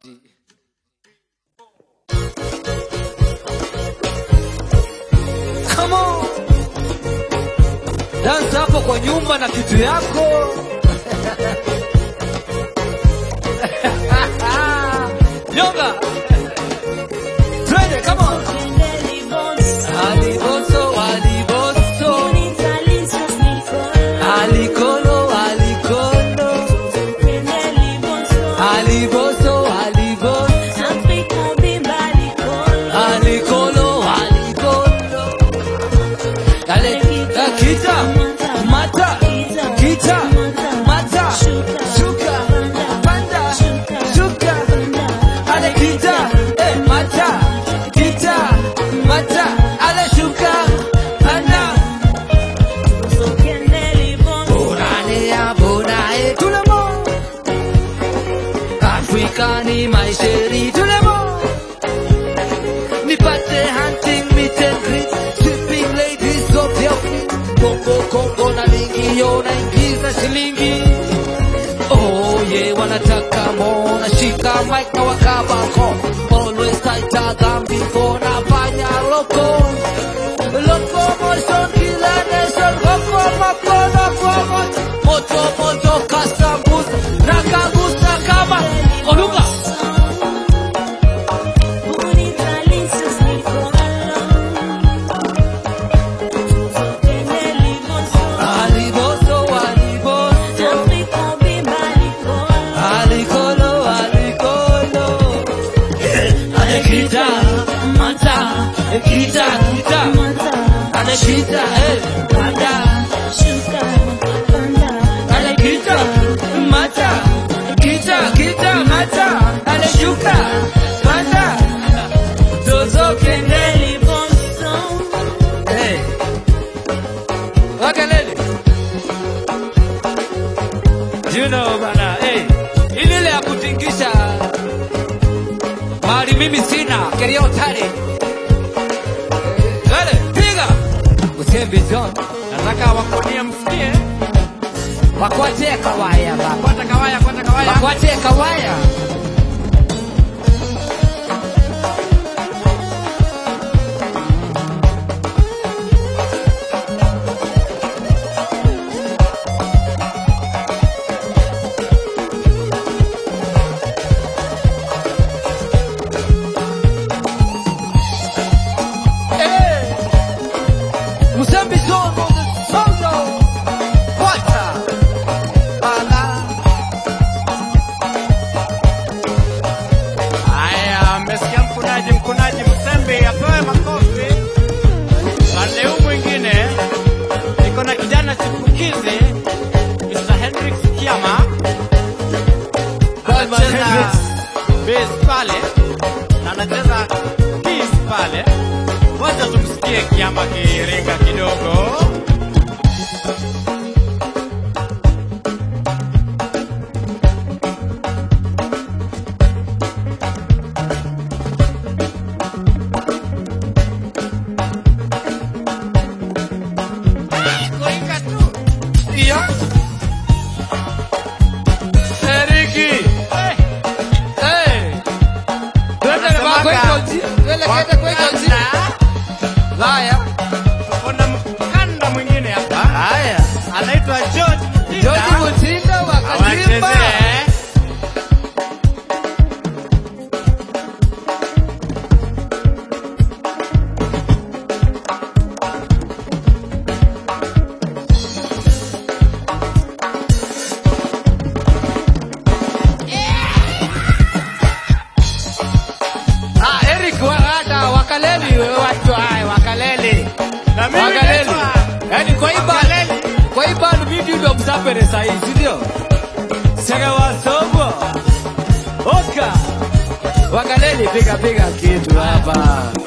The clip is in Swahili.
Come on. Dance hapo kwa nyumba na kitu yako. Yoga. Twende, come on. Aliboso, aliboso. Alikolo, alikolo. Aliboso, aliboso. Alikolo, alikolo. Ale, eh, kita, mata, kita, mata, shuka, panda, shuka. Ale kita, eh, mata, kita, mata, ale shuka, panda. Bonane ya bonae, tout le monde. Africa ni maisheri, tout le monde. Nipate hunting, meet and greet, sweeping ladies of your feet. Kongo, Kongo na lingi, yo naingiza shilingi. Oh yeah, wanataka mo, nashika mic na wakabako. Always tighter than before, nafanya loko. Locomotion kila nation, roko moko roko moto. Moto moto kasambusa, nakagusa kama Oluga. Aliboso, aliboso. Alikolo, alikolo. Anakita, mata, kita, kita. Anakita, eh, mata. Anakita, mata, kita, kita, mata. Anashuka, mata. Zozo kende. Hey. Wakalele. You know bana, hey. Ile ile ya kutingisha. Mali mimi sina, keria utare. Gale, piga. Usembe John. Nataka wakonie msikie. Wakwate kawaya baba. Kwata kawaya, kwata kawaya. Wakwate kawaya. Hey! Musembe John on the solo. Water. Bala. Haya, mmesikia mkunaji, mkunaji Msembe apewe makofi. Pande huu mwingine niko na kijana chipukizi Mr. Hendrix Kiama Goldman anacheza Hendrix. bass pale na anacheza keys pale. Ngoja tumsikie Kiama kiringa kidogo. Kuringa tu. Iyo. Eriki. Hey. Hey. Twende na bako Anasemaga, iko ji. Tuelekeze kwa iko ji. Wakanda, Haya. kuna mkanda mwingine hapa Haya. anaitwa George Mutinda. George Mutinda wa Katimba. Awachezee. Ah, Eric Warada wakaleli wewe watu haya wakaleli. Na mimi Wakaleli. naitwa Yaani kwa hii band, Wakaleli. kwa hii band mimi ndio msapere sasa hivi, si ndio? Sega wasobo. Oka. Wakaleli piga piga kitu hapa.